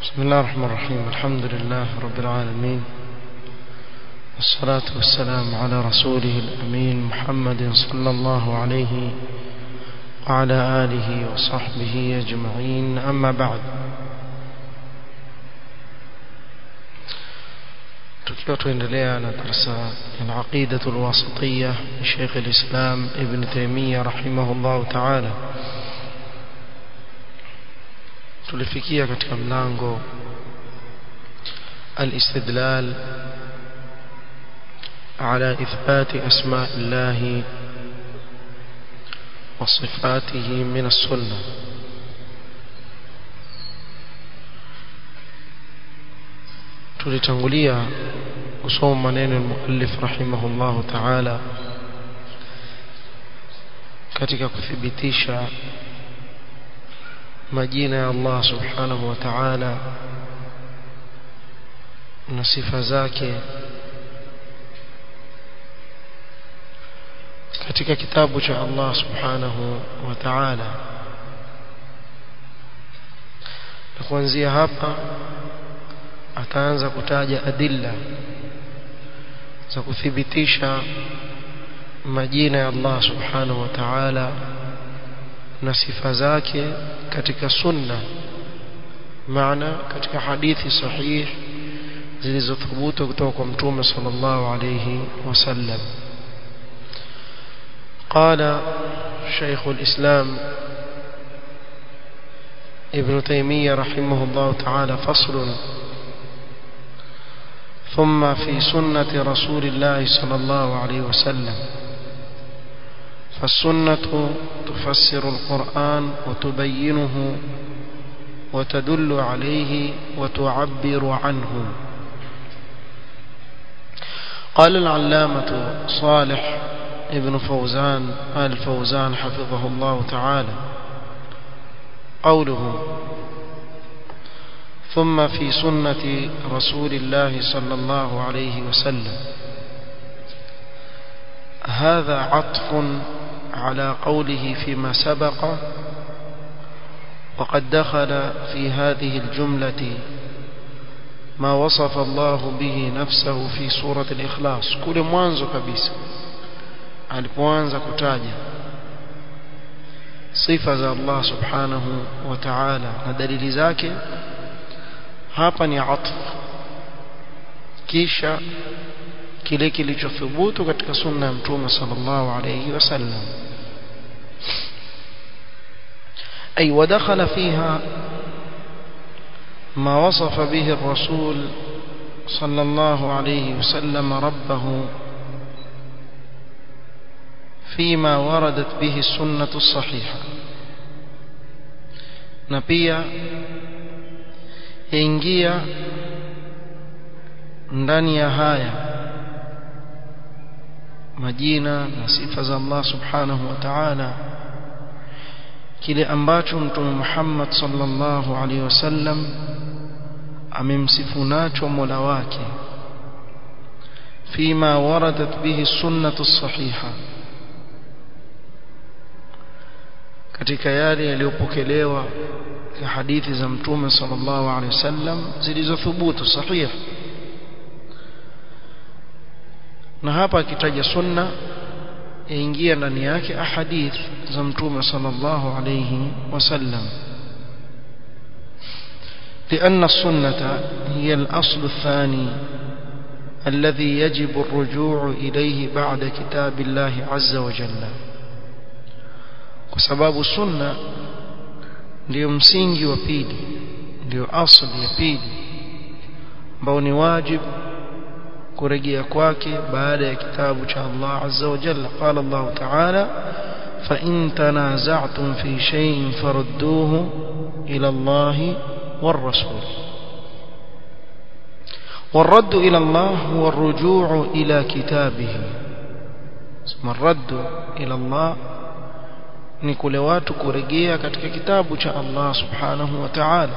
بسم الله الرحمن الرحيم الحمد لله رب العالمين والصلاة والسلام على رسوله الأمين محمد صلى الله عليه وعلى آله وصحبه أجمعين أما بعد tukiwa tuendelea na darasa ya aqidatu alwasitiyya Sheikh al-Islam Ibn Taymiyyah rahimahullah ta'ala tulifikia katika mlango الاستدلال على إثبات أسماء الله وصفاته من السنة tulitangulia kusoma maneno al-muallif rahimahullahu ta'ala katika kuthibitisha majina ya Allah subhanahu wa ta'ala na sifa zake katika kitabu cha Allah subhanahu wa ta'ala na kuanzia hapa ataanza kutaja adilla za kuthibitisha majina ya Allah subhanahu wa ta'ala na sifa zake katika sunna maana katika hadithi sahih zilizothubutu kutoka kwa mtume sallallahu alayhi wasallam قال شيخ الإسلام ابن تيمية رحمه الله تعالى فصل ثم في سنة رسول الله صلى الله عليه وسلم فالسنة تفسر القرآن وتبينه وتدل عليه وتعبر عنه قال العلامة صالح ابن فوزان آل فوزان حفظه الله تعالى قوله ثم في سنة رسول الله صلى الله عليه وسلم هذا عطف على قوله فيما سبق وقد دخل في هذه الجملة ما وصف الله به نفسه في سورة الإخلاص كل mwanzo kabisa alipoanza kutaja sifa za Allah subhanahu wa ta'ala na dalili zake hapa ni atf kisha kile kilichothubutu katika sunna ya mtume sallallahu alayhi wasallam أي ودخل فيها ما وصف به الرسول صلى الله عليه وسلم ربه فيما وردت به السنة الصحيحة نبيا ينجيا ndani ya haya majina na sifa za Allah subhanahu wa ta'ala kile ambacho mtume Muhammad sallallahu alaihi wasallam amemsifu nacho Mola wake fima waradat bihi sunnatu sahiha katika yale yaliyopokelewa kwa hadithi za mtume sallallahu alaihi wasallam zilizothubutu sahih na hapa akitaja sunna yaingia ndani yake ahadith za mtume sallallahu alayhi wasallam لأن السنة هي الأصل الثاني الذي يجب الرجوع إليه بعد كتاب الله عز وجل وسباب السنة ndio msingi wa pili ndio asli ya pili ambao ni wajibu kurejea kwake baada ya kitabu cha Allah azza wa jalla qala Allah ta'ala fa in tanaza'tum fi shay'in farudduhu ila Allah war rasul والرد إلى الله هو الرجوع إلى كتابه ثم الرد إلى الله ni kule watu kurejea katika kitabu cha Allah subhanahu wa ta'ala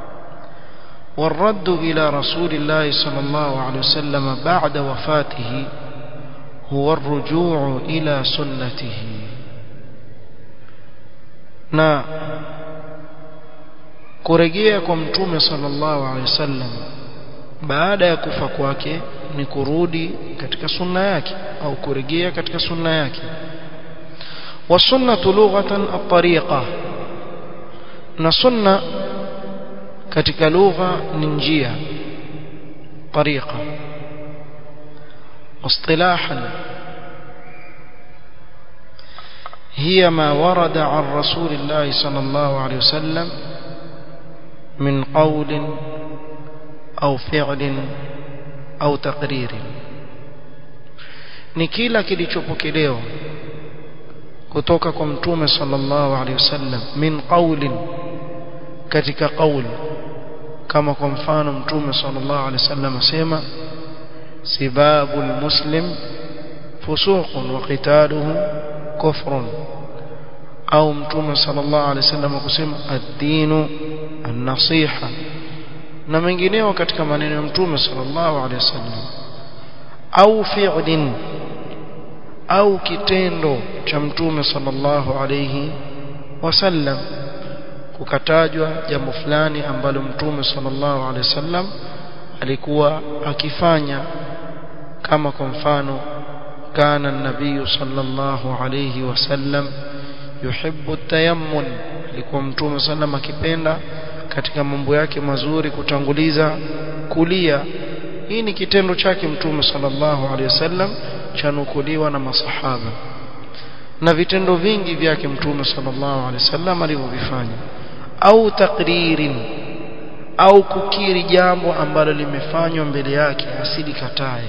والرد إلى رسول الله صلى الله عليه وسلم بعد وفاته هو الرجوع إلى سنته na kurejea kwa mtume sallallahu alaihi wasallam baada ya kufa kwake ni kurudi katika sunna yake au kurejea katika sunna yake wasunnatu lughatan at-tariqa na sunna katika lugha ni njia tariqa واصطلاحا هي ما ورد عن رسول الله صلى الله عليه وسلم من قول أو فعل أو تقرير ni kila kilichopokelewa kutoka kwa mtume sallallahu alaihi wasallam min qawlin katika qawl kama kwa mfano mtume sallallahu alaihi wasallam asema sibabul muslim fusuqun wa qitaluhu kufrun au mtume sallallahu alaihi wasallam kusema ad-dinu an-nasiha na mengineo katika maneno ya mtume sallallahu alaihi wasallam au fi'lin au kitendo cha mtume sallallahu alaihi wasallam kukatajwa jambo fulani ambalo mtume sallallahu alaihi wasallam alikuwa akifanya kama kwa mfano kana nabii sallallahu alaihi wasallam yuhibbu tayammun alikuwa mtume sallam akipenda katika mambo yake mazuri kutanguliza kulia hii ni kitendo chake mtume sallallahu alaihi wasallam chanukuliwa na masahaba na vitendo vingi vyake mtume sallallahu alaihi wasallam alivyovifanya au takririn au kukiri jambo ambalo limefanywa mbele yake asilikatai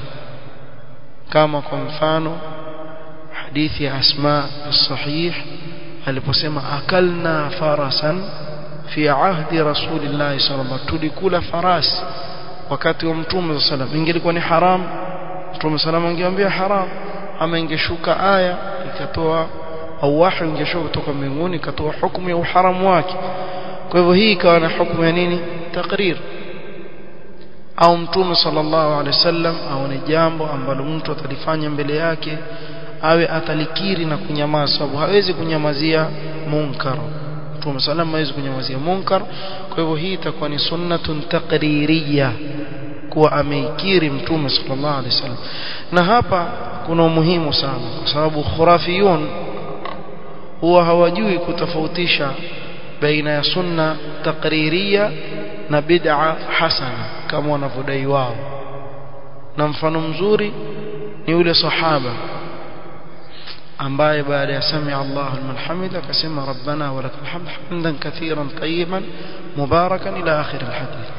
kama kwa mfano hadithi ya asma sahih aliposema akalna farasan fi ahdi rasulillah sallallahu tulikula farasi wakati wa mtume sallallahu ingelikuwa ni haram mtume sallallahu angeambia haram ama ingeshuka aya ikatoa au wahi ingeshuka kutoka mbinguni ikatoa hukumu ya uharamu wake kwa hivyo hii ikawa na hukumu ya nini takrir au mtume sallallahu alaihi wasallam au ni jambo ambalo mtu atalifanya mbele yake awe atalikiri na kunyamaza sababu hawezi kunyamazia munkar mtume sallallahu hawezi kunyamazia munkar kwa hivyo hii itakuwa ni sunnatun taqririyya kuwa ameikiri mtume sallallahu alaihi wasallam na hapa kuna umuhimu sana kwa sababu khurafiyun huwa hawajui kutofautisha baina ya sunna taqririya na bid'a hasana kama wanavyodai wao na mfano mzuri ni yule sahaba ambaye baada ya sami Allahu liman hamida akasema rabbana wa lakal hamd hamdan kathiran tayyiban mubarakan ila akhir alhadith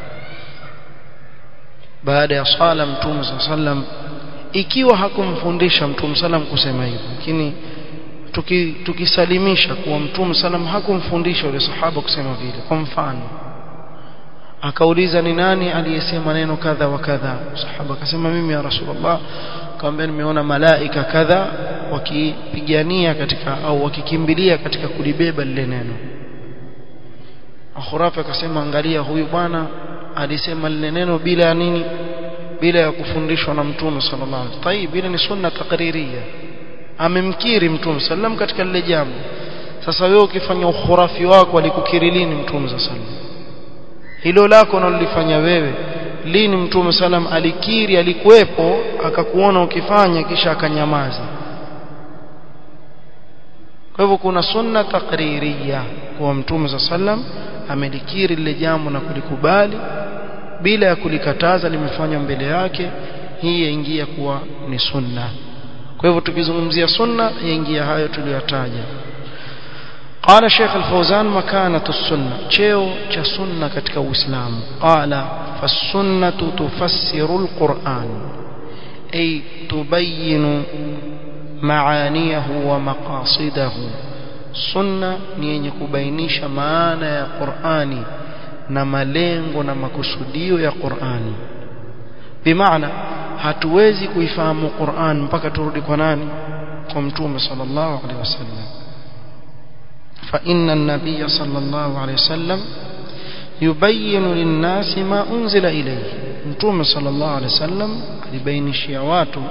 baada ya sala mtume sallam ikiwa hakumfundisha mtume sallam kusema hivyo lakini tukisalimisha kuwa mtume sallam hakumfundisha yule sahaba kusema vile kwa mfano akauliza ni nani aliyesema neno kadha wa kadha sahaba akasema mimi ya rasulullah akamwambia nimeona malaika kadha wakipigania katika au wakikimbilia katika kulibeba lile neno akhurafi akasema angalia huyu bwana alisema lile neno bila ya nini bila ya kufundishwa na mtume sallallahu alaihi wasallam tayib ile ni sunna takririya amemkiri mtume sallam katika lile jambo sasa wewe ukifanya ukhurafi wako alikukiri lini mtume sallam hilo lako unalolifanya wewe lini mtume sallam alikiri alikuwepo akakuona ukifanya kisha akanyamaza kwa hivyo kuna sunna takririya kwa mtume sallam amelikiri lile jambo na kulikubali bila ya kulikataza limefanywa mbele yake hii yaingia kuwa ni sunna kwa hivyo tukizungumzia sunna yaingia hayo tuliyotaja قال شيخ الفوزان مكانة السنة cheo cha sunna katika uislamu قال فالسنة تفسر القرآن أي تبين معانيه ومقاصده sunna ni yenye kubainisha maana ya Qur'ani na malengo na makusudio ya Qur'ani bimaana hatuwezi kuifahamu Qur'an mpaka turudi kwa nani kwa mtume sallallahu alaihi wasallam fa inna an-nabiy sallallahu alaihi wasallam yubayyin lin-nasi ma unzila ilayhi mtume sallallahu alaihi wasallam alibainishia watu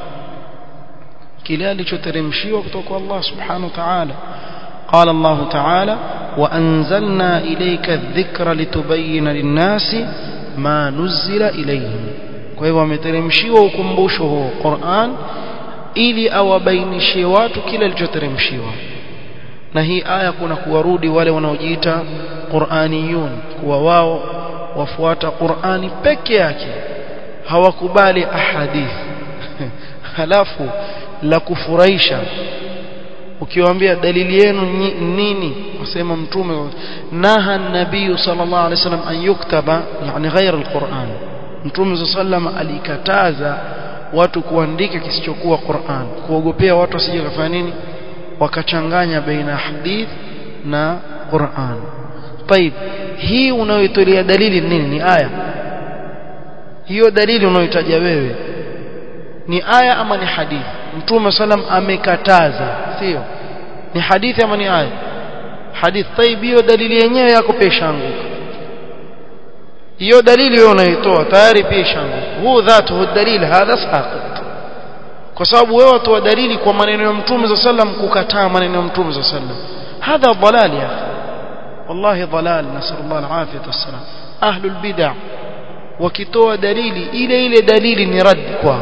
kile alichoteremshiwa kutoka kwa Allah subhanahu wa ta'ala قال الله تعالى وأنزلنا إليك الذكر لتبين للناس ما نزل إليهم kwa hivyo ameteremshiwa ukumbusho huo Qur'an ili awabainishie watu kile kilichoteremshiwa na hii aya kuna kuwarudi wale wanaojiita Qur'aniyun kuwa wao wafuata Qur'ani peke yake hawakubali ahadith halafu la kufurahisha ukiwaambia dalili yenu nini wasema mtume naha nabii sallallahu alaihi wasallam an yuktaba yani ghair alquran mtume sallam alikataza watu kuandika kisichokuwa Qur'an kuogopea watu wasije kufanya nini wakachanganya baina hadith na Qur'an طيب hii unayoitolea dalili nini ni aya hiyo dalili unayotaja wewe ni aya ama ni hadithi mtume sallam amekataza sio ni hadithi ama ni aya hadithi طيب hiyo dalili yenyewe yako peshanguka hiyo dalili wewe unaitoa tayari pia ishanguka huu dhatu dalili hadha saqit kwa sababu wewe watoa dalili kwa maneno ya mtume za sallam kukataa maneno ya mtume za sallam hadha dalal ya wallahi dalal nasallallahu alafiyah wassalam ahlul bid'ah wakitoa dalili ile ile dalili ni rad kwao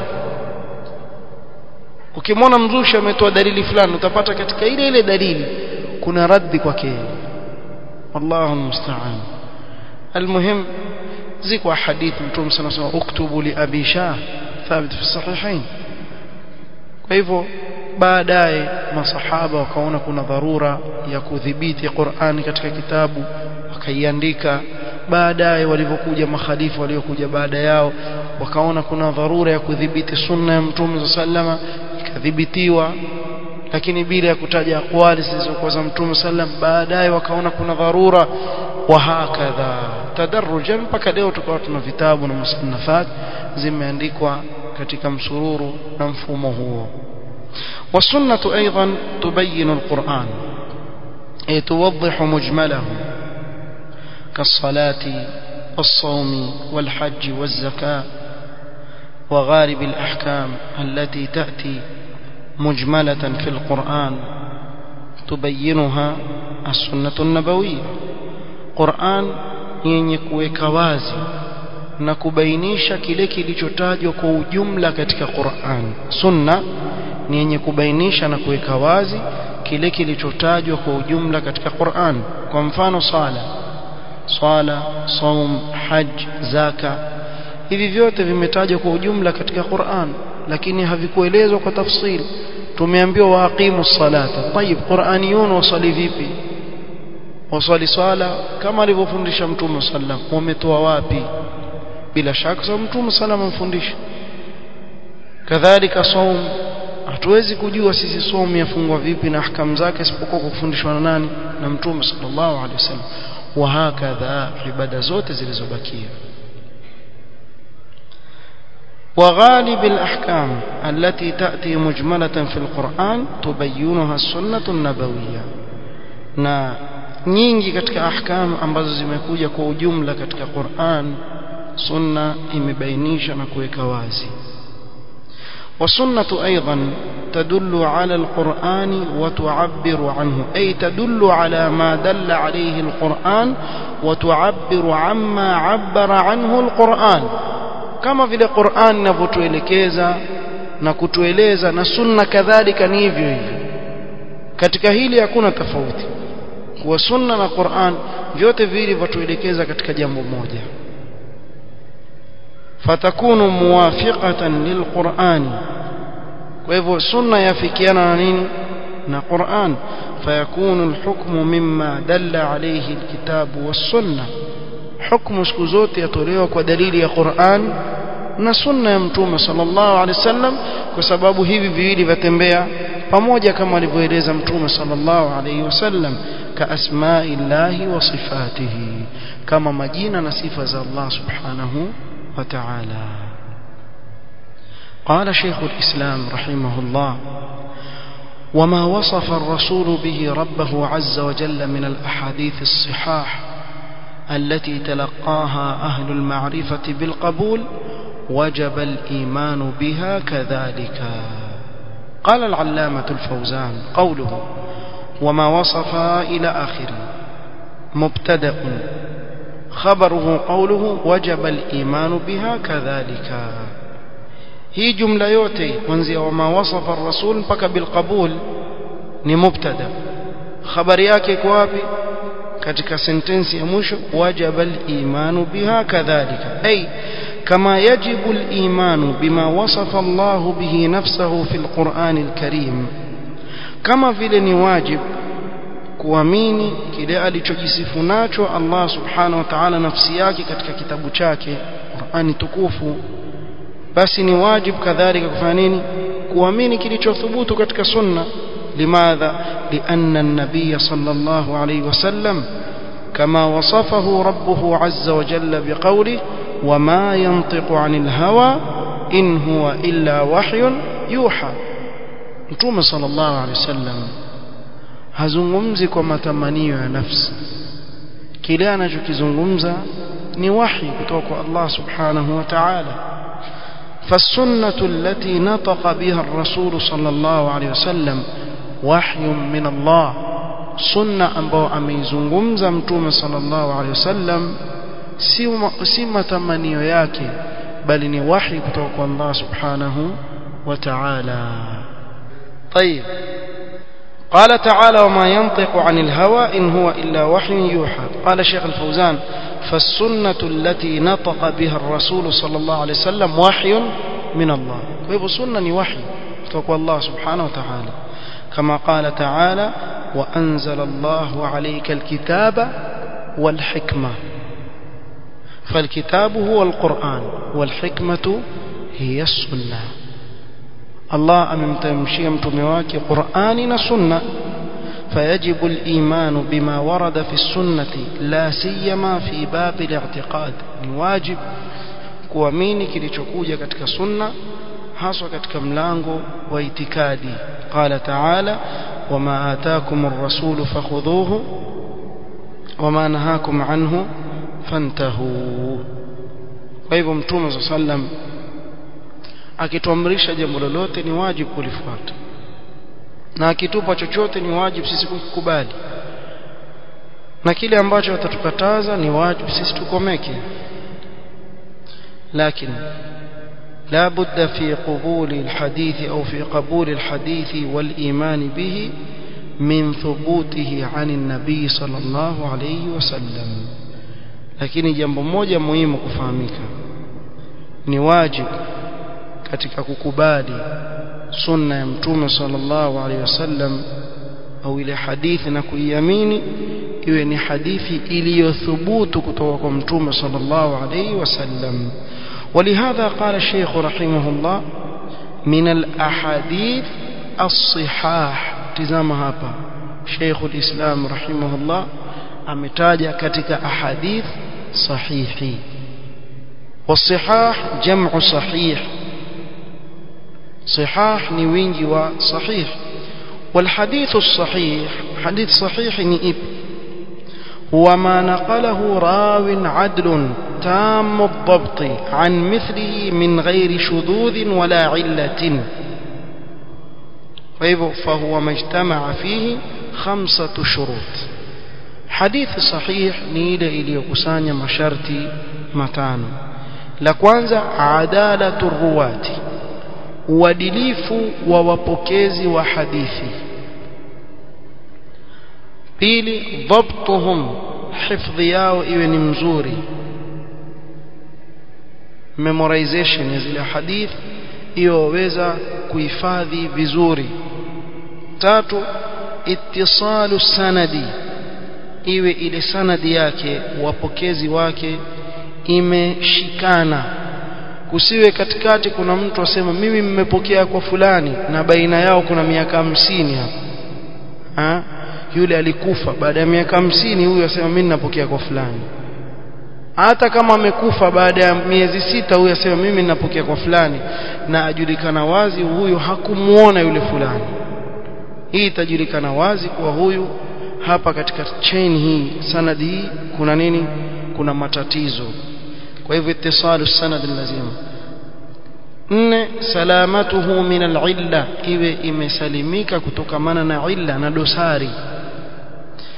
ukimwona mzushi ametoa dalili fulani utapata katika ile ile dalili kuna raddi kwake wallahu musta'an المهم ziko hadithi mtume sana sana uktubu li abi shah thabit fi sahihain kwa hivyo baadaye masahaba wakaona kuna dharura ya kudhibiti Qur'ani katika kitabu wakaiandika baadaye walivyokuja makhalifu waliokuja baada yao wakaona kuna dharura ya kudhibiti sunna ya mtume sallama ikadhibitiwa lakini bila ya kutaja aqwali zilizokuwa za mtume sallam baadaye wakaona kuna dharura wa hakadha tadarrujan mpaka leo tukawa tuna vitabu na musannafat zimeandikwa katika msururu na mfumo huo والسنة أيضا تبين القرآن أي توضح مجمله كالصلاة والصوم والحج والزكاة وغالب الأحكام التي تأتي مجملة في القرآن تبينها السنة النبوية قرآن yenye kuweka wazi na kubainisha kile kilichotajwa kwa ujumla katika Qur'an. Sunna ni yenye kubainisha na kuweka wazi kile kilichotajwa kwa ujumla katika Qur'an. Kwa mfano sala, swala, saum, hajj, zaka. Hivi vyote vimetajwa kwa ujumla katika Qur'an lakini havikuelezwa kwa tafsili. Tumeambiwa waaqimu salata. Tayib, Qur'aniyun wasali vipi? waswali swala kama alivyofundisha mtume sallam wametoa wapi bila shaka sababu mtume sallam amfundisha kadhalika saum hatuwezi kujua sisi somu yafungwa vipi na ahkamu zake isipokuwa kufundishwa na nani na mtume sallallahu alaihi wasallam wa hakadha ibada zote zilizobakia وغالب الأحكام التي تأتي مجملة في القرآن تبينها السنة النبوية na nyingi katika ahkamu ambazo zimekuja kwa ujumla katika Qur'an sunna imebainisha na kuweka wazi والسنة أيضا تدل على القرآن وتعبر عنه أي تدل على ما دل عليه القرآن وتعبر عما عبر عنه القرآن كما في القرآن نفوتوelekeza na kutueleza na sunna kadhalika ni hivyo hivyo katika hili hakuna tofauti kuwa sunna na Qur'an vyote viwili vatuelekeza katika jambo moja fatakunu muwafiqatan lilqur'an kwa hivyo sunna yafikiana na nini na Qur'an fayakunu alhukmu mimma dalla alayhi alkitabu was-sunna hukmu siku zote yatolewa kwa dalili ya Qur'an na sunna ya mtume sallallahu alaihi wasallam kwa sababu hivi viwili vyatembea pamoja kama alivyoeleza mtume sallallahu alaihi wasallam كأسماء الله وصفاته كما مجينا نصفة الله سبحانه وتعالى قال شيخ الإسلام رحمه الله وما وصف الرسول به ربه عز وجل من الأحاديث الصحاح التي تلقاها أهل المعرفة بالقبول وجب الإيمان بها كذلك قال العلامة الفوزان قوله وما وصف إلى آخره مبتدا خبره قوله وجب الإيمان بها كذلك هي جملة yote kuanzia wama wasafa ar-rasul mpaka bilqabul ni mubtada habari yake iko wapi katika sentensi ya mwisho wajaba al-imanu biha kadhalika ay kama yajibu al-imanu bima wasafa Allah bihi nafsahu fi al-Qur'an al-Karim kama vile ni wajib kuamini kile alichojisifu nacho Allah subhanahu wa ta'ala nafsi yake katika kitabu chake Qur'ani tukufu basi ni wajib kadhalika kufanya nini kuamini kilichothubutu katika sunna limadha lianna an-nabiy sallallahu alayhi wasallam kama wasafahu rabbuhu azza wa jalla biqawli wama yantiqu 'anil hawa in huwa illa wahyun yuha mtume sallallahu alayhi wasallam hazungumzi kwa matamanio ya nafsi kile anachokizungumza ni wahi kutoka kwa Allah subhanahu wa ta'ala فالسنة التي نطق بها الرسول صلى الله عليه وسلم وحي من الله سنة ambao ameizungumza mtume sallallahu alaihi wasallam si si matamanio yake bali ni wahi kutoka kwa Allah subhanahu wa ta'ala طيب قال تعالى وما ينطق عن الهوى إن هو إلا وحي يوحى قال شيخ الفوزان فالسنة التي نطق بها الرسول صلى الله عليه وسلم وحي من الله ويبو سنة وحي تقوى الله سبحانه وتعالى كما قال تعالى وأنزل الله عليك الكتاب والحكمة فالكتاب هو القرآن والحكمة هي السنة الله أممتمشي متمواك قرآن سنة فيجب الإيمان بما ورد في السنة لا سيما في باب الاعتقاد واجب kuamini kilichokuja katika sunna haswa katika mlango wa itikadi qala ta'ala wama ataakum ar-rasulu fakhudhuhu wama nahakum anhu fantahu kwa hivyo mtume sallam akituamrisha jambo lolote ni wajibu kulifuata na akitupa chochote ni wajibu sisi kukubali na kile ambacho atatukataza ni wajibu sisi tukomeke لكن لا بد في قبول الحديث أو في قبول الحديث والإيمان به من ثبوته عن النبي صلى الله عليه وسلم lakini jambo moja muhimu kufahamika ni wajibu katika kukubali sunna ya mtume sallallahu alaihi wasallam au ile hadithi na kuiamini iwe ni hadithi iliyothubutu kutoka kwa mtume sallallahu alaihi wasallam ولهذا قال الشيخ رحمه الله من الأحاديث الصحاح تزام هابا شيخ الإسلام رحمه الله أمتاج كتك أحاديث صحيح والصحاح جمع صحيح صحاح نوينجي وصحيح والحديث الصحيح حديث صحيح نئب هو ما نقله راو عدل تام الضبط عن مثله من غير شذوذ ولا علة فهو ما اجتمع فيه خمسة شروط حديث صحيح نيل إلي كسانيا مشارتي متان لكوانزا عدالة الرواة uadilifu wa wapokezi wa hadithi pili dhabtuhum hifdhi yao iwe ni mzuri memorization ya zile hadith hiyo waweza kuhifadhi vizuri tatu ittisalu sanadi iwe ile sanadi yake wapokezi wake imeshikana kusiwe katikati kuna mtu asema mimi mmepokea kwa fulani na baina yao kuna miaka hamsini hapa ha? yule alikufa baada ya miaka hamsini huyu asema mimi ninapokea kwa fulani hata kama amekufa baada ya miezi sita huyu asema mimi ninapokea kwa fulani na ajulikana wazi huyu hakumuona yule fulani hii itajulikana wazi kuwa huyu hapa katika chain hii sanadi hii kuna nini kuna matatizo kwa hivyo ittisalu sanad lazima nne salamatuhu min al-illa iwe imesalimika kutokamana na illa na dosari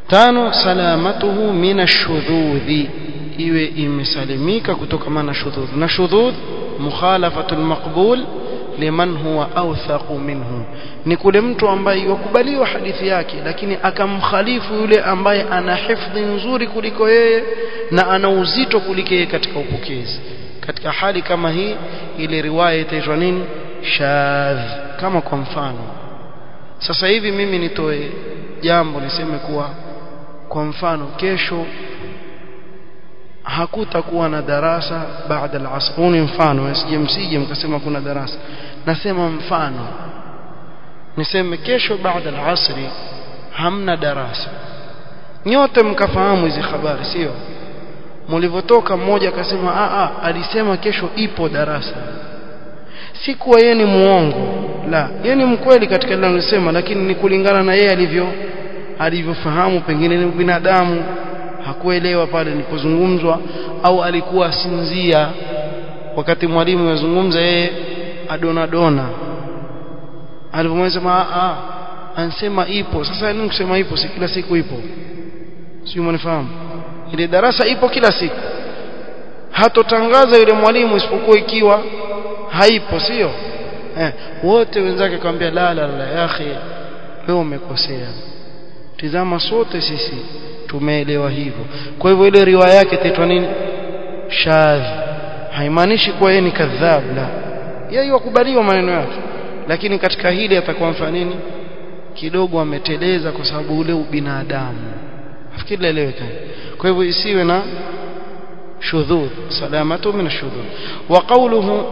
tano salamatuhu min ashudhudhi iwe imesalimika kutokana na shudhudh na shudhudh mukhalafatu almaqbul liman huwa awthaqu minhu ni kule mtu ambaye yakubaliwa hadithi yake lakini akamkhalifu yule ambaye ana hifdhi nzuri kuliko yeye na ana uzito kuliko yeye katika upokezi katika hali kama hii ile riwaya itaitwa nini shadh kama kwa mfano sasa hivi mimi nitoe jambo niseme kuwa kwa mfano kesho hakutakuwa na darasa baada al-asr huu ni mfano msije msije mkasema kuna darasa nasema mfano niseme kesho baada al-asri hamna darasa nyote mkafahamu hizi habari sio mlivyotoka mmoja akasema a a alisema kesho ipo darasa si kuwa yeye ni muongo la yeye ni mkweli katika lile anasema lakini ni kulingana na yeye alivyo alivyofahamu pengine ni binadamu hakuelewa pale nilipozungumzwa au alikuwa asinzia wakati mwalimu yazungumza yeye adona dona alipomweza a ansema ipo sasa nini kusema ipo si kila siku ipo sio mnafahamu ile darasa ipo kila siku hatotangaza yule mwalimu isipokuwa ikiwa haipo sio eh, wote wenzake akamwambia la la la ya akhi wewe umekosea tizama sote sisi tumeelewa hivyo kwa hivyo ile riwaya yake itaitwa nini shadh haimaanishi kuwa yeye ni kadhab la yeye yakubaliwa maneno yake lakini katika hili atakuwa mfano nini kidogo ameteleza kwa sababu ule ubinadamu nafikiri laeleweka kwa hivyo isiwe na shudhudh salamatu min ashudhudh wa qawluhu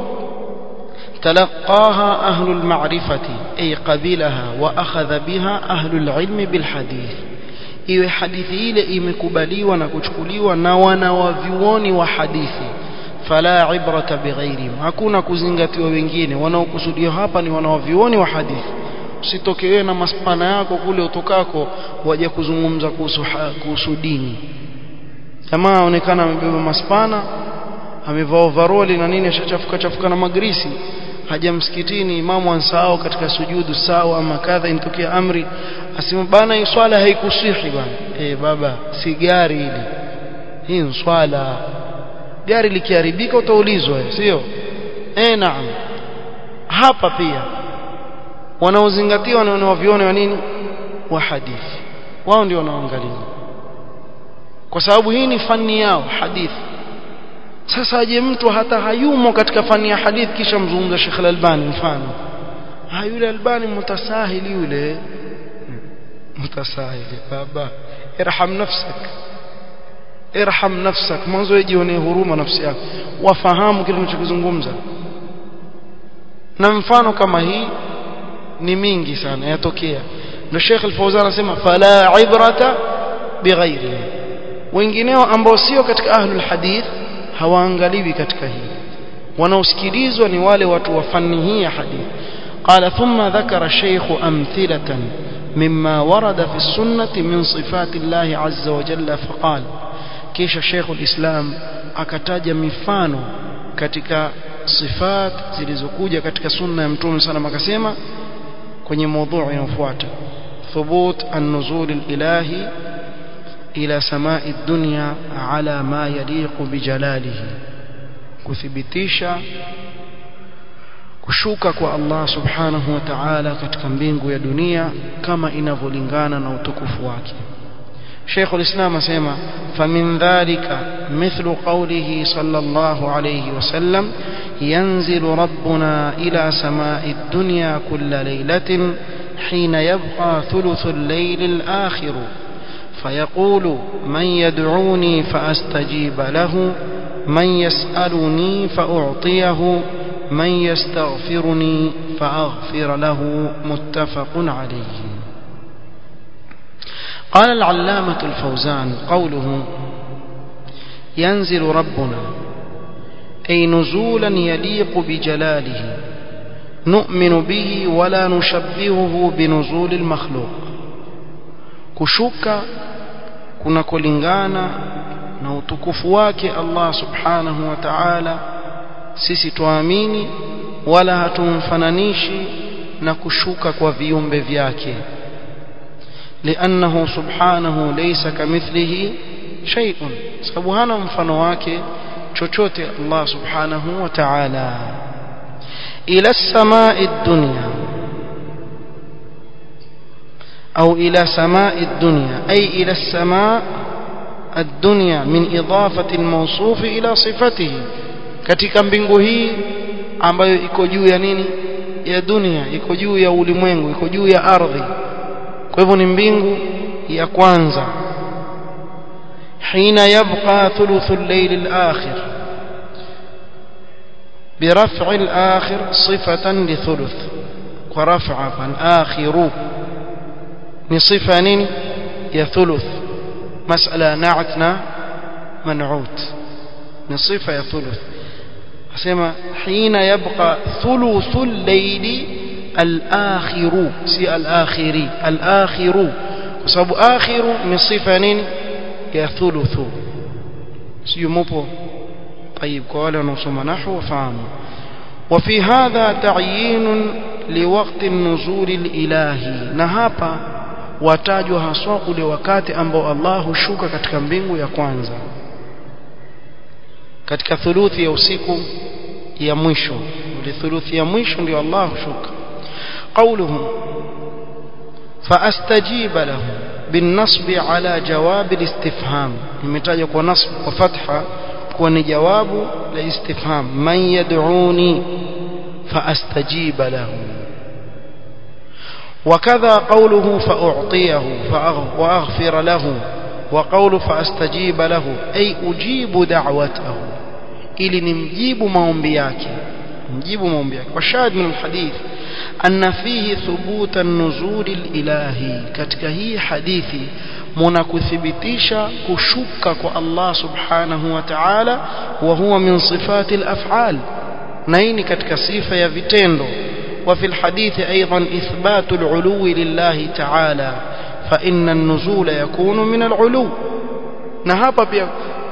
تلقاها أهل المعرفة أي قبلها وأخذ بها أهل العلم بالحديث iwe hadithi ile imekubaliwa na kuchukuliwa na wanawavyuoni wa hadithi fala ibrata bighairihim hakuna kuzingatiwa wengine wanaokusudiwa hapa ni wanawavyuoni wa hadithi usitoke wewe na maspana yako kule utokako waje kuzungumza kuhusu kuhusu dini jamaa aonekana amebeba maspana amevaa overall na nini ashachafuka chafuka na magrisi haja msikitini imamu ansahau katika sujudu sawa ama kadha intokea amri asema bana hii swala haikusihi bana eh baba si gari hili hii ni swala gari likiharibika utaulizwa sio eh naam hapa pia wanaozingatiwa na wanaoviona wa nini wa hadithi wao ndio wanaoangalia kwa sababu hii ni fani yao hadithi sasa aje mtu hata hayumo katika fani ya hadithi kisha mzungumza Sheikh Al-Albani mfano ha yule Albani mutasahili yule mutasahili baba irham nafsak irham nafsak mwanzo ijionee huruma nafsi yako wafahamu kile unachokizungumza na mfano kama hii ni mingi sana yatokea ndio Sheikh Al-Fawzan anasema fala ibrata bighairi wengineo ambao sio katika ahlul hadith hawaangaliwi katika hii wanaosikilizwa ni wale watu wa fani hii ya hadithi قال ثم ذكر الشيخ أمثلة مما ورد في السنة من صفات الله عز وجل فقال كيش شيخ الإسلام أكتاج مفانو katika صفات zilizokuja katika sunna ya mtume sana akasema kwenye mada inayofuata thubut an-nuzul al-ilahi ila samai ad-dunya ala ma yaliqu bijalalihi kuthibitisha kushuka kwa Allah subhanahu wa ta'ala katika mbingu ya dunia kama inavyolingana na utukufu wake Sheikh al-Islam asema famin dhalika mithlu qawlihi sallallahu alayhi wasallam yanzilu rabbuna ila samai ad-dunya kulla laylatin حين يبقى ثلث الليل الآخر فيقول من يدعوني فأستجيب له من يسألني فأعطيه من يستغفرني فأغفر له متفق عليه قال العلامة الفوزان قوله ينزل ربنا أي نزولا يليق بجلاله نؤمن به ولا نشبهه بنزول المخلوق كشك kunakolingana na utukufu wake Allah subhanahu wa ta'ala sisi tuamini wala hatumfananishi na kushuka kwa viumbe vyake لأنه سبحانه ليس كمثله شيء sababu hana mfano wake chochote Allah subhanahu wa ta'ala ila as-samaa'i ad-dunya أو إلى سماء الدنيا أي إلى السماء الدنيا من إضافة الموصوف إلى صفته katika mbingu hii ambayo iko juu ya nini ya dunia iko juu ya ulimwengu iko juu ya ardhi kwa hivyo ni mbingu ya kwanza حين يبقى ثلث الليل الآخر برفع الآخر صفة لثلث ورفع فالآخر نصفة نين يثلث مسألة نعتنا منعوت نصفة يثلث أسمى حين يبقى ثلث الليل الآخر سي الآخري الآخر وسبب آخر نصفة نين يثلث سي مبو طيب قال نصم نحو فهم وفي هذا تعيين liwakti nuzuli ilahi na hapa watajwa haswa ule wakati ambao Allah hushuka katika mbingu ya kwanza katika thuluthi ya usiku ya mwisho ile thuluthi ya mwisho ndio Allah hushuka قوله فاستجيب له بالنصب على جواب الاستفهام imetajwa kwa nasb kwa fatha kwa ni jawabu la istifham man yad'uni فاستجيب له وكذا قوله فأعطيه وأغفر له وقول فأستجيب له أي أجيب دعوته ili nimjibu maombi yake mjibu maombi yake washahid min alhadith anna fihi thubuta an-nuzul ilahi katika hii hadithi muna kuthibitisha kushuka kwa Allah subhanahu wa ta'ala wa huwa min sifati al-af'al na hii ni katika sifa ya vitendo وفي الحديث أيضا إثبات العلو لله تعالى فإن النزول يكون من العلو نهابا بيا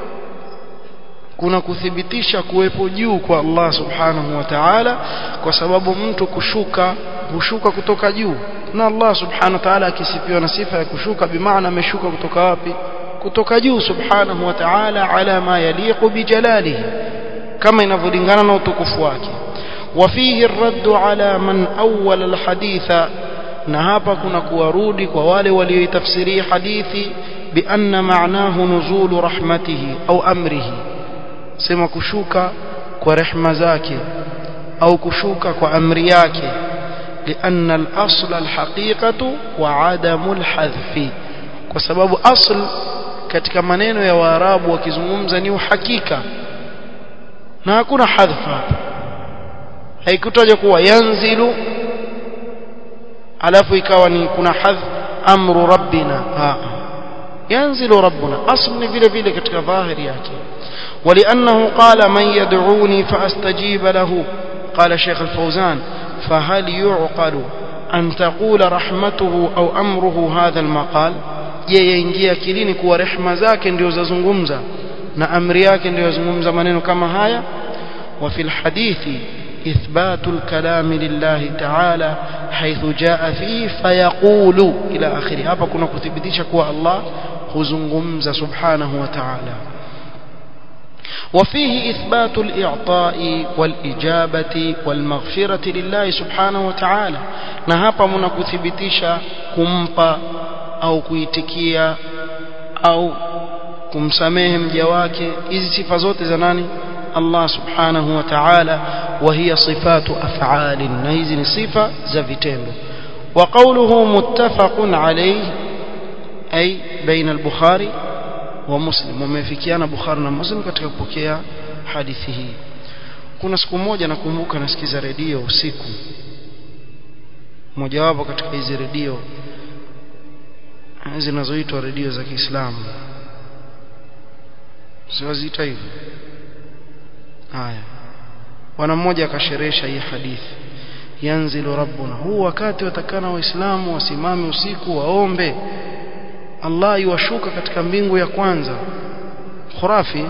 kuna kuthibitisha kuwepo juu kwa Allah subhanahu wa ta'ala kwa sababu mtu kushuka hushuka kutoka juu na Allah subhanahu wa ta'ala akisifiwa na sifa ya kushuka bimaana ameshuka kutoka wapi kutoka juu subhanahu wa ta'ala ala ma yaliqu bijalalihi kama inavyolingana na utukufu wake وفيه الرد على من أول الحديث na hapa kuna kuwarudi kwa wale walioitafsiria hadithi bianna maanahu nuzulu rahmatihi au amrihi sema kushuka kwa rehma zake au kushuka kwa amri yake lianna al-asl al-haqiqatu wa adamu al-hadhfi kwa sababu asl katika maneno ya waarabu wakizungumza ni uhakika na hakuna hadhfa hapa haikutajwa kuwa yanzilu alafu ikawa ni kuna hadh amru rabbina ha yanzilu rabbuna asl ni vile vile katika dhahiri yake ولانه قال من يدعوني فاستجيب له قال شيخ الفوزان فهل يعقل أن تقول رحمته أو أمره هذا المقال je yaingia akilini kuwa rehma zake ndio zazungumza na amri yake ndio yazungumza maneno kama haya وفي الحديث إثبات الكلام لله تعالى حيث جاء فيه فيقول إلى آخره hapa kuna kuthibitisha kuwa Allah huzungumza subhanahu wa ta'ala وفيه إثبات الإعطاء والإجابة والمغفرة لله سبحانه وتعالى na hapa mna kuthibitisha kumpa au kuitikia au kumsamehe mja wake hizi sifa zote za nani Allah subhanahu wa ta'ala وهي صفات أفعال نهيز صفة زفتين وقوله متفق عليه أي بين البخاري ومسلم ومفكيانا بخاري ومسلم katika kupokea hadithi hii kuna siku moja nakumbuka nasikiza redio usiku mojawapo katika hizi redio zinazoitwa redio za Kiislamu siwaziita hivyo haya bwana mmoja akasherehesha hii hadithi yanzilu rabbuna huu wakati watakana waislamu wasimame usiku waombe Allah yuwashuka katika mbingu ya kwanza khurafi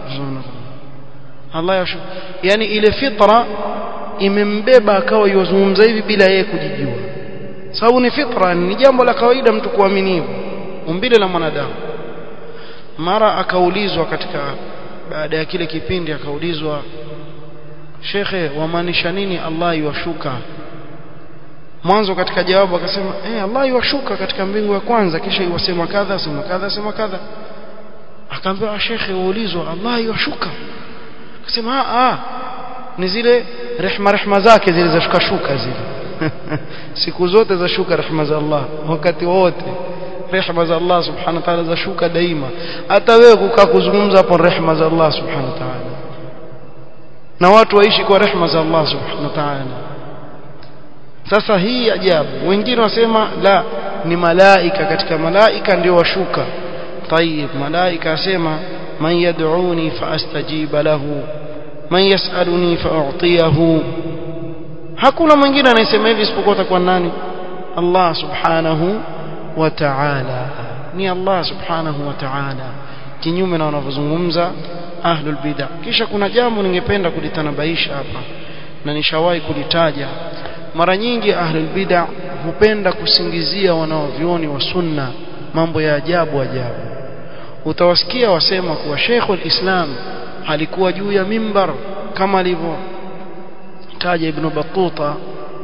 Allah yashuka yani ile fitra imembeba akawa yuwazungumza hivi bila yeye kujijua sababu ni fitra ni jambo la kawaida mtu kuamini hivyo umbile la mwanadamu mara akaulizwa katika baada ya kile kipindi akaulizwa shekhe wamaanisha nini Allah yuwashuka mwanzo katika jawabu akasema eh Allah yuwashuka katika mbingu ya kwanza kisha iwasema kadha sema kadha sema kadha akaambiwa shekhe waulizwa Allah yuwashuka akasema ah ni zile rehma rehma zake zile za shuka shuka zile siku zote za shuka rehma za Allah wakati wote rehma za Allah subhanahu wa ta'ala za shuka daima hata wewe kukaa kuzungumza hapo rehma za Allah subhanahu wa ta'ala na watu waishi kwa rehma za Allah subhanahu wa ta'ala sasa hii ajabu wengine wasema la ni malaika katika malaika ndio washuka طيب malaika asema man yad'uni faastajiba lahu man yas'aluni fa'utiyahu hakuna mwingine anayesema hivi isipokuwa atakuwa nani Allah subhanahu wa ta'ala ni Allah subhanahu wa ta'ala kinyume na wanavyozungumza ahlul bid'ah kisha kuna jambo ningependa kulitanabaisha hapa na nishawahi kulitaja mara nyingi ahlul bid'ah hupenda kusingizia wanaovioni wa sunna mambo ya ajabu ajabu utawasikia wasema kuwa Sheikhul Islam alikuwa juu ya mimbar kama alivyo taja Ibn Battuta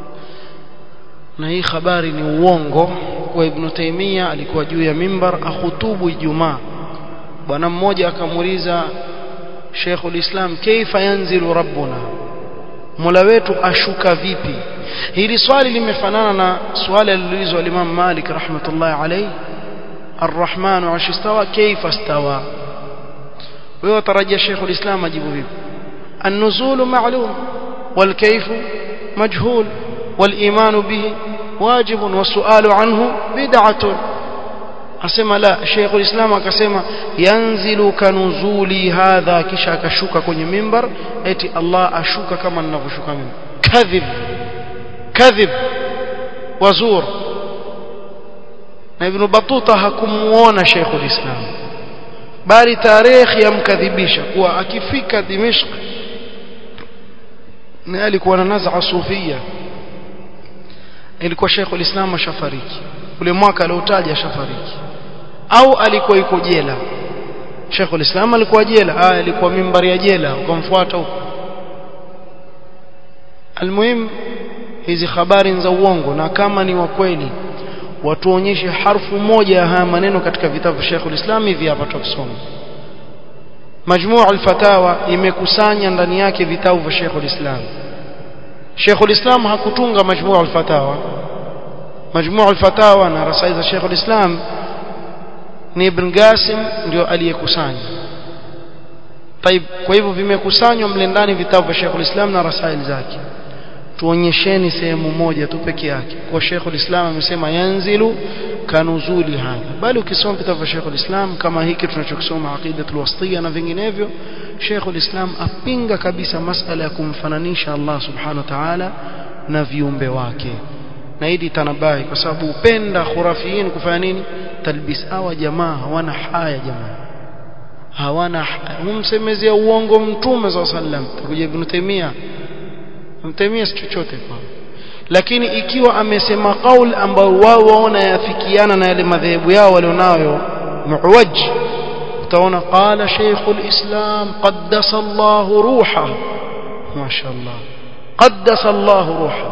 na hii habari ni uongo kwa Ibn Taymiyyah alikuwa juu ya mimbar akhutubu Ijumaa bwana mmoja akamuuliza Sheikhul Islam kaifa yanzilu rabbuna Mola wetu ashuka vipi hili swali limefanana na swali aliloulizwa Imam Malik rahmatullahi alayhi الرحمن عرش استوى كيف استوى ويترجى شيخ الإسلام أجيب به النزول معلوم والكيف مجهول والإيمان به واجب والسؤال عنه بدعة asema la Sheikh ulislam akasema yanzilu kanuzuli hadha kisha akashuka kwenye mimbar eti Allah ashuka kama ninavyoshuka mimi kadhib kadhib wazur na Ibn Battuta hakumuona Sheikh ulislam bali tarehe yamkadhibisha kuwa akifika Dimishq na alikuwa na naz'a sufia ilikuwa Sheikh ulislam ashafariki ule mwaka aliotaja ashafariki au alikuwa yuko jela Sheikh ulislam alikuwa jela ah alikuwa mimbari ya jela ukamfuata huko almuhim hizi habari za uongo na kama ni wa kweli watuonyeshe harfu moja ya haya maneno katika vitabu vya Sheikh ulislam hivi hapa tutasoma Majmuu al-Fatawa imekusanya ndani yake vitabu vya Sheikh ulislam Sheikh ulislam hakutunga Majmuu al-Fatawa Majmuu al-Fatawa na rasail za Sheikh ulislam ni Ibn Qasim ndio aliyekusanya طيب kwa hivyo vimekusanywa mle ndani vitabu vya Sheikh ulislam na rasail zake tuonyesheni sehemu moja tu peke yake kwa Sheikh ulislam amesema yanzilu kanuzuli hadha bali ukisoma vitabu vya Sheikh ulislam kama hiki tunachokisoma aqidatul wasitiyya na vinginevyo Sheikh ulislam apinga kabisa masala ya kumfananisha Allah subhanahu wa ta'ala na viumbe wake na hili tanabai kwa sababu upenda khurafiyin kufanya nini talbis hawa jamaa hawana haya jamaa hawana humsemezea uongo mtume sallallahu alaihi wasallam takuja ibn Taymiyyah mtemia si chochote kwa lakini ikiwa amesema kauli ambayo wao waona yafikiana na yale madhehebu yao walionayo muwaj utaona qala shaykhul islam qaddasa Allah ruha mashaallah qaddasa Allah ruha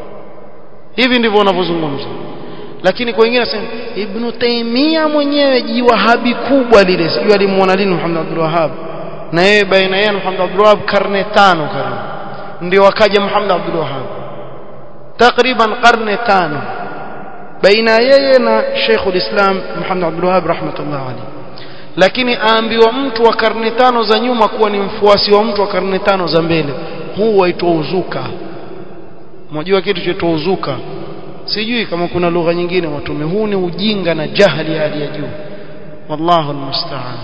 hivi ndivyo wanavyozungumza lakini kwa wengine nasema ibn Taymiyyah mwenyewe jiwahabi kubwa lile sijui alimuona lini Muhammad Abdul Wahhab na yeye baina yeye na Muhammad Abdul Wahhab karne tano karibu ndio akaja Muhammad Abdul Wahhab takriban karne tano baina yeye na Sheikh ulislam Muhammad Abdul Wahhab rahmatullah alayhi lakini aambiwa mtu wa karne tano za nyuma kuwa ni mfuasi wa mtu wa karne tano za mbele huu waitwa uzuka mnajua kitu chaitwa uzuka sijui kama kuna lugha nyingine watume huu ni ujinga na jahili ya hali ya juu wallahu almusta'an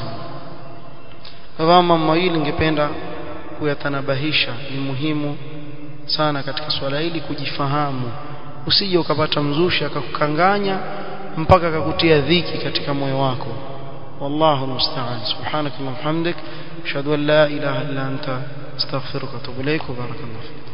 kama mawili ningependa kuyatanabahisha ni muhimu sana katika swala hili kujifahamu usije ukapata mzushi akakukanganya mpaka akakutia dhiki katika moyo wako wallahu musta'an subhanakallahumma hamdik ashhadu an la ilaha illa anta astaghfiruka wa atubu ilaik wa barakallahu